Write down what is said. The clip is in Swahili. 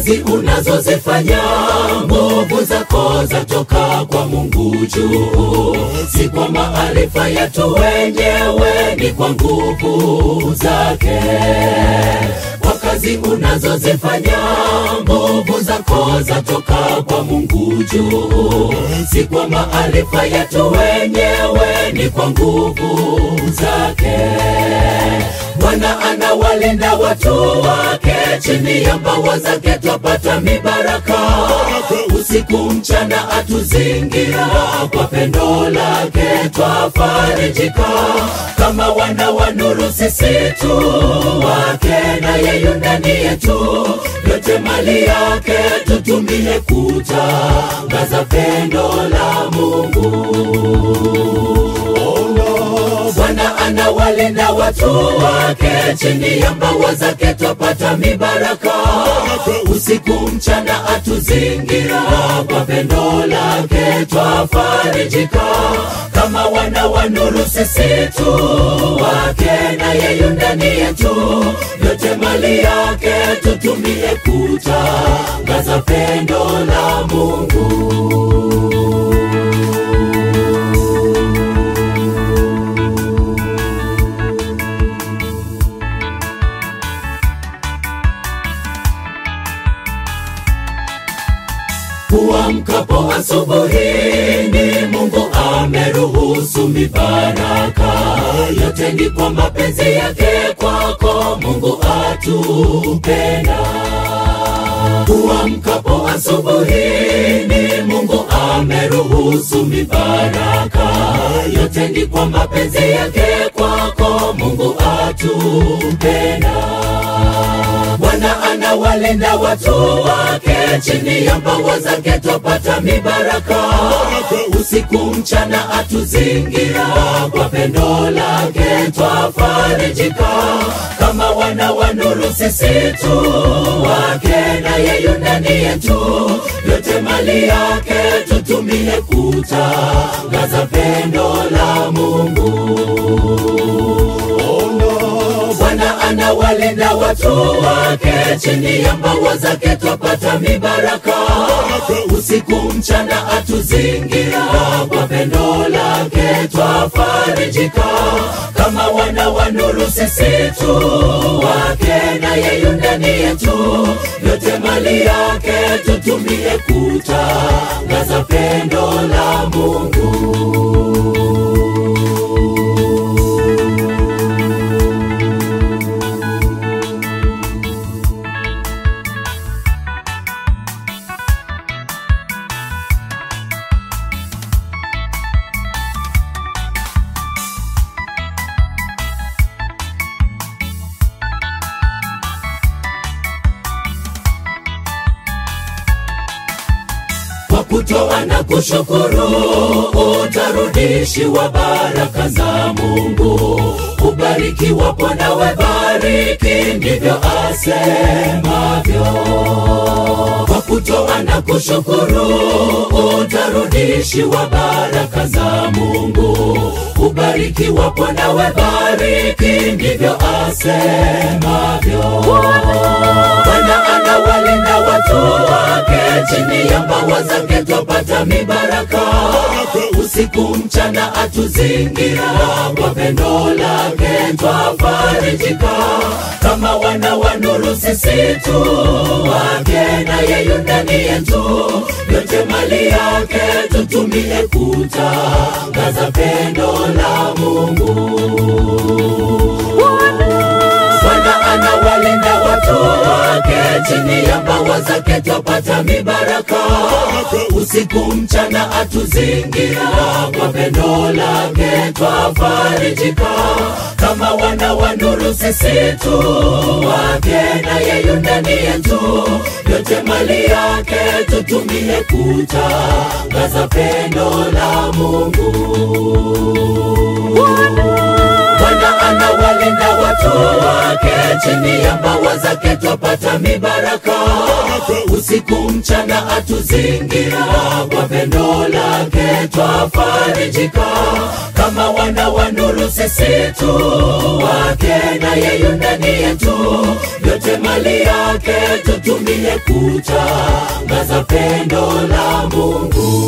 kazi unazozifanya, nguvu zako zatoka kwa Mungu juu, si kwa maarifa yetu wenyewe, ni kwa nguvu zake. Kwa kazi unazozifanya, nguvu zako zatoka kwa Mungu juu, si kwa maarifa yetu wenyewe, ni kwa nguvu zake. Bwana anawalinda watu wake, chini ya mbawa zake twapata mibaraka. Usiku mchana atuzingira, kwa pendo lake twafarijika. Kama wana wa nuru sisi tu wake, na yeye ndani yetu, yote mali yake tutumie kutangaza pendo la Mungu. Bwana anawalinda watu wake, chini ya mbawa zake twapata mibaraka. Usiku mchana atuzingira, kwa pendo lake twafarijika. Kama wana wa nuru sisi tu wake, na yeye ndani yetu, yote mali yake tutumie kutangaza pendo la Mungu. Kuamkapo asubuhi ni Mungu ameruhusu mibaraka yote, ni kwa mapenzi yake kwako Mungu atupenda. Kuamkapo asubuhi ni Mungu ameruhusu mibaraka yote, ni kwa mapenzi yake kwako Mungu atupenda. Bwana anawalinda watu wake, chini ya mbawa zake twapata mibaraka. Usiku mchana atuzingira, kwa pendo lake twafarijika. Kama wana wa nuru sisi tu wake, na yeye ndani yetu, yote mali yake tutumie kutangaza pendo la Mungu. Bwana anawalinda watu wake, chini ya mbawa zake twapata mibaraka. Usiku mchana atuzingira, kwa pendo lake twafarijika. Kama wana wa nuru sisi tu wake, na yeye ndani yetu, yote mali yake tutumie kutangaza pendo la Mungu. kwa kutoa na kushukuru, utarudishiwa baraka za Mungu. Ubarikiwapo nawe bariki, ndivyo asemavyo. Kwa kutoa na kushukuru, utarudishiwa baraka za Mungu. Ubarikiwapo nawe bariki, ndivyo asemavyo. Bwana anawalinda watu wake, chini ya mbawa zake twapata mibaraka. Usiku mchana atuzingira, kwa pendo lake twafarijika. Kama wana wa nuru sisi tu wake, na yeye ndani yetu, yote mali yake tutumie kutangaza pendo la Mungu. Bwana anawalinda watu wake, chini ya mbawa zake twapata mibaraka. Usiku mchana atuzingira, kwa pendo lake twafarijika. Kama wana wa nuru sisi tu wake, na yeye ndani yetu, yote mali yake tutumie kutangaza pendo la Mungu. Bwana anawalinda anawalinda watu wake, chini ya mbawa zake twapata mibaraka. Usiku mchana atuzingira, kwa pendo lake twafarijika. Kama wana wa nuru sisi tu wake, na yeye ndani yetu, yote mali yake tutumie kutangaza pendo la Mungu.